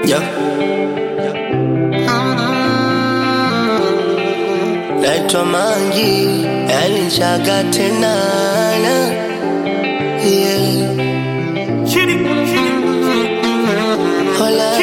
Yeah. Naitwa Mangi, yalichaga tena yeah. Hola.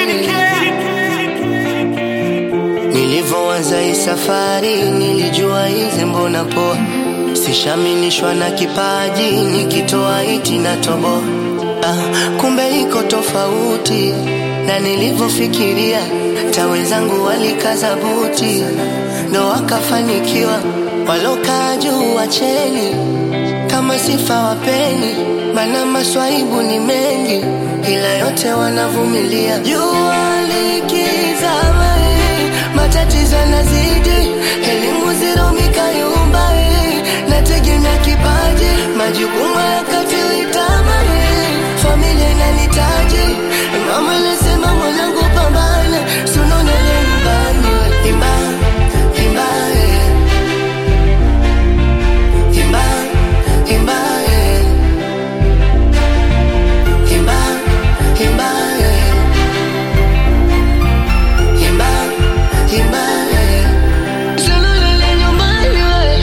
Nilivyoanza hii safari nilijua hizi mbona poa, sishaminishwa na kipaji, nikitoa iti na tobo. Ah, kumbe iko tofauti na nilivyofikiria. Tawezangu walikaza buti, ndo wakafanikiwa. Walokaa juu wacheni, kama sifa wapeni, mana maswaibu ni mengi, ila yote wanavumilia. Jua likizama, eh, matatizo yanazidi, elimu zero mikayumba, eh, nategemea kipaji, majukumu yakatiliitama, eh, familia inanitaji, mama anasema mwanangu pambana, sunonele nyumbani, we. imba imba eh. imba imba eh. imba imba eh. imba imba eh. sunonele nyumbani we.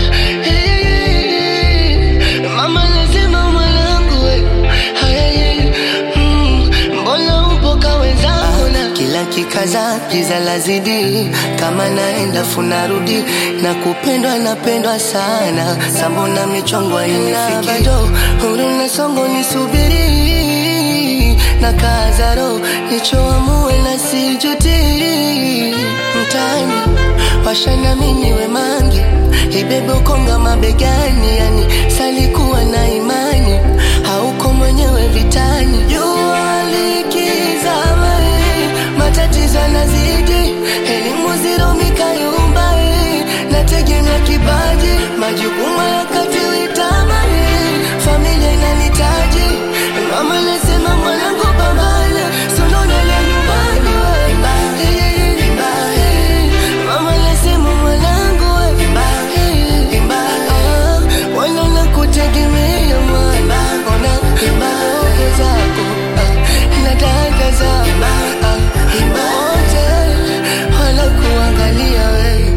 Eh, mama anasema mwanangu we. Hey, mm, mbona upo ka wenzangu na kila kikaza giza lazidi kama naenda funarudi na kupendwa napendwa sana sambona michongo inifiki bado huru na songo nisubiri na kazaro nichoamue na sijutiri mtani washana mimi we mangi ibebe ukonga mabegani yani salikuwa na imani hauko mwenyewe vitani jua likizama eh, matatizo yanazidi elimu ziro mikayumba eh, nategemea kipaji majukumu yakatiliitama eh, familia inanitaji mama nasema mwanangu pambana sononele nyumbani we Eh, eh, mama nasema mwanangu we Eh, ah, wana nakutegemea mwana ona mbaoge zako ah, na dada zako ah, wote wanakuangalia we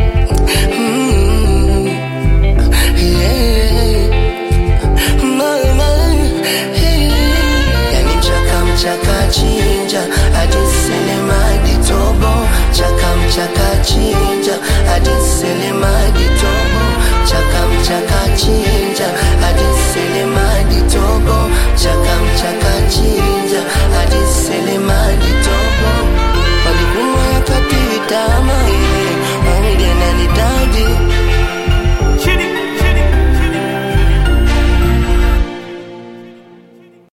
Mm, yeah. Mama, hey. Yani mchaka mchaka chinja hadi selemadi tobo chaka mchaka chinja hadi selemadi tobo chaka mchaka chinja hadi selemadi tobo chaka mchaka chinja